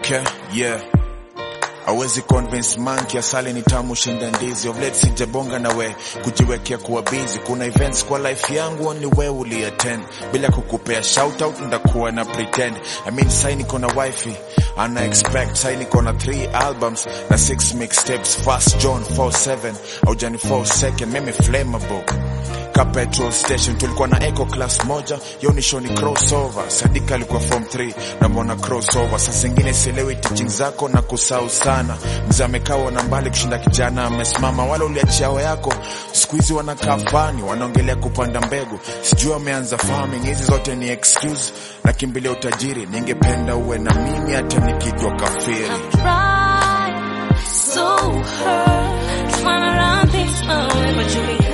Okay, yeah. Awezi convince monkey asali ni tamu shinda ndizi. Of late sijabonga na we kujiwekea kuwa busy. Kuna events kwa life yangu ni we uli attend bila kukupea shout out, ndakuwa na pretend. I mean sai niko na wifey ana expect sai niko na 3 albums na 6 mixtapes. First John 47 au Jani 4 second, mimi flammable ka petrol station tulikuwa na eco class moja yo ni show ni crossover sadika alikuwa form 3 na mbona crossover saa zingine sielewi teaching zako na kusahau sana mzee amekaa na mbali kushinda kijana amesimama wala uliachiao yako siku hizi wanakaa fani wanaongelea kupanda mbegu sijui wameanza farming hizi zote ni excuse na kimbilia utajiri ningependa uwe na mimi hata nikitwa kafiri Try so hard trying to run things my way, but you be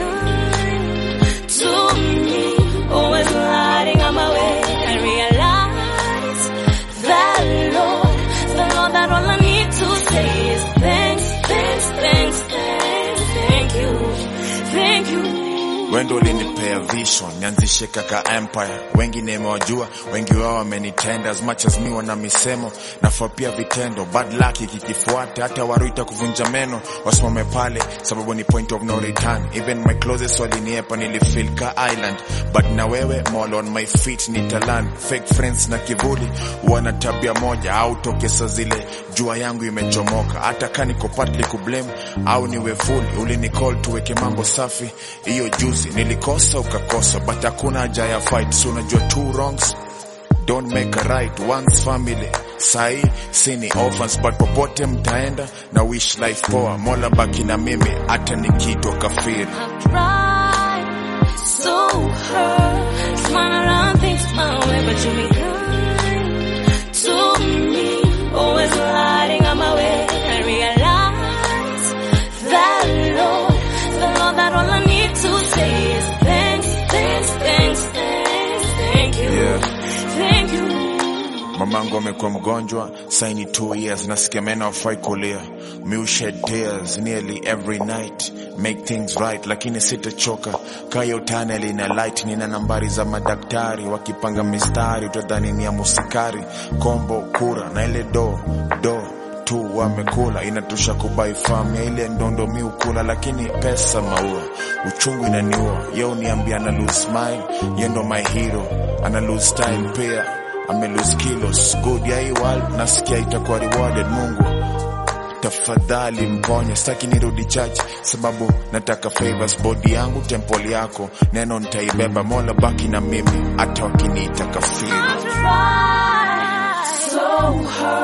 kind to me, always lighting on my way. I realize that Lord, the Lord, that all I need to say is thanks, thanks, thanks, thanks, thank you, thank you. wendo ulinipea vision nianzishe kaka empire wengi nimewajua wengi wao wamenitenda as much as mi wana misemo nafaa pia vitendo bad luck ikikifuata hata waruita kuvunja meno wasimame pale sababu ni point of no return even my closest waliniepa nilifeel ka island but na wewe mall on my feet nitalan fake friends na kivuli wana tabia moja au tokesa zile jua yangu imechomoka hata ka niko partly kublame au niwe full ulinicall tuweke mambo safi hiyo juzi nilikosa ukakosa but hakuna haja ya fight so unajua two wrongs don't make a right once family sahi sini orphans but popote mtaenda na wish life poa mola baki na mimi hata nikitwa kafiri I've tried so hard trying to run things my way, but you be kind to me, always lighting on my way. I realize that Lord, the Lord, that all I need to say is thanks, thanks, thanks, thanks, thank you, Yeah. thank you. mamangu amekuwa mgonjwa saini two years nasikia meno afai kulia mi shed tears nearly every night make things right lakini sitachoka kayo tunnel ina light nina nambari za madaktari wakipanga mistari utadhani ni ya musikari kombo kura na ile do do tu wamekula inatosha kubai famu ya ile ndondo mi ukula lakini pesa maua uchungu inaniua ye uniambia ana lose smile ye ndo my hero ana lose style pia ame lose kilos good ya hii world nasikia itakuwa rewarded mungu tafadhali mponye sitaki nirudi church sababu nataka favors body yangu temple yako neno nitaibeba mola baki na mimi hata wakiniita kafiri I tried so hard